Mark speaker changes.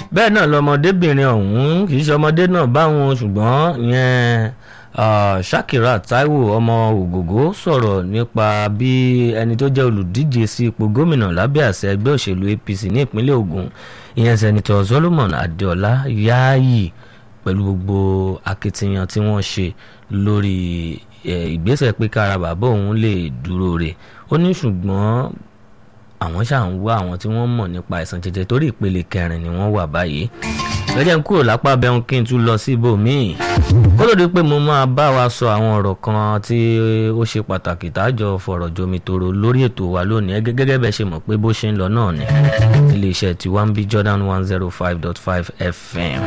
Speaker 1: bẹ́ẹ̀ náà lọmọdébìnrin ọ̀hún kì í ṣe ọmọdé náà báwọn ṣùgbọ́n ìyẹn Shakira Taiwo ọmọ Ògògó sọ̀rọ̀ nípa bí ẹni tó jẹ́ olùdíje sí ipò gómìnà lábẹ́ àṣẹ ẹgbẹ́ òṣèlú APC ní ìpínlẹ̀ Ògùn ìyẹn sẹ́nitọ̀ Solomon Adéọlá Yáàyì pẹ̀lú gbogbo akitiyan tí wọ́n ṣe lórí ìgbésẹ̀ pé kára bàbá òun lè dúró rẹ̀ ó ní ṣùgbọ́n àwọn ṣáà ń wá àwọn tí wọ́n mọ̀ nípa àìsàn jẹjẹrẹ torí ìpele kẹrin ni wọ́n wà báyìí lọ́jọ́ ń kúrò lápá bẹ́hùn kí n tún lọ sí ibòmíì kó ló dé pé mo máa bá wa sọ àwọn ọ̀rọ̀ kan tí ó ṣe pàtàkì tájọ fọ̀rọ̀ jomitoro lórí ètò wa lónìí gẹ́gẹ́ bẹ́ẹ̀ ṣe mọ̀ pé bó ṣe ń lọ náà ni iléeṣẹ́ tiwa ń bí Jordan one zero five dot five FM